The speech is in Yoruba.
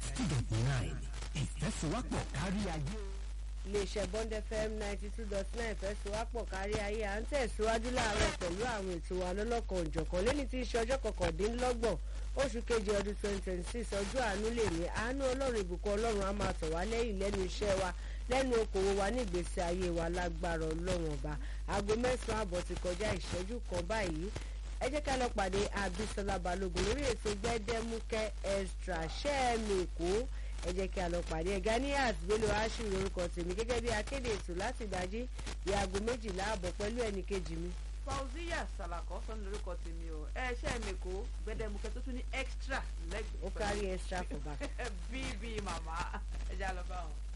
ninety two dot nine ìfẹ́sowọ́pọ̀ kárí ayé. iléeṣẹ́ bond fm ninety two dot nine fẹ́sowọ́pọ̀ kárí ayé à ń tẹ̀síwájú láàárọ̀ pẹ̀lú àwọn ètò wa lọ́lọ́kan òjọ̀kan lẹ́ni tí í ṣe ọjọ́ kọkàndínlọ́gbọ̀n oṣù kejì ọdún twenty twenty six ọjọ́ àánú lè ní àánú ọlọ́run ìbùkún ọlọ́run á máa tọ̀ wá lẹ́yìn lẹ́nu iṣẹ́ wa lẹ́nu okòwò wa ní ìgbésí ayé wa lágbára ọlọ́run ọba aago mẹ́sàn-án àbọ̀ ti kọjá ìṣẹ́jú kan báyìí ẹ jẹ́ ká lọ pàdé abisola balogun lórí ètò gbẹ́dẹ́múkẹ́ extra ṣẹ́ẹ̀mì èkó ẹ jẹ́ kí a lọ pàdé ẹ̀ ganias bello ashu lórúkọ tèmi gẹ́gẹ́ bí akéde ètò láti ìdájí di aago méjìlá àbọ̀ pẹ̀lú ẹnì kejì mi. fauziya salakọ sọnù lórúkọ tèmi o ẹ ṣe é mi kó gbẹdẹmukẹ tó tún ní extra lẹgbẹẹ ó kárí extra for back. bíbí màmá ẹ já lọ bá wọn.